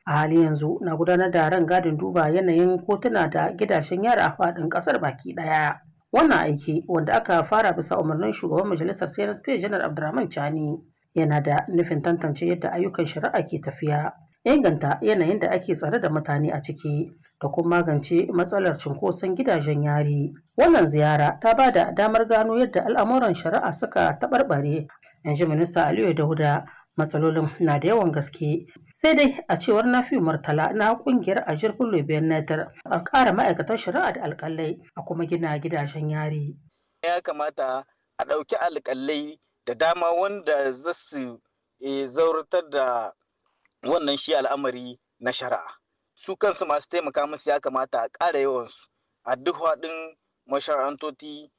a hali yanzu na gudanar da ran gadin duba yanayin kotuna da gidajen yara a faɗin ƙasar baki ɗaya wannan aiki wanda aka fara bisa umarnin shugaban majalisar cnsp janar abdurrahman chani yana da nufin tantance yadda ayyukan shari'a ke tafiya inganta yanayin da ake tsare da mutane a ciki da kuma magance matsalar cunkoson gidajen yari wannan ziyara ta ba da damar gano yadda al'amuran shari'a suka taɓarɓare in ji minista aliyu dauda matsalolin na da yawan gaske sai dai a cewar nafi murtala na kungiyar ajiyar kullu netar a ƙara ma'aikatan shari'a da alƙalai a kuma gina gidajen yari ya kamata a ɗauki alƙalai da dama wanda za su zauratar da wannan shi al'amari na shari'a su kansu masu taimaka musu ya kamata a ƙara yawansu a duk faɗin mashara'antoti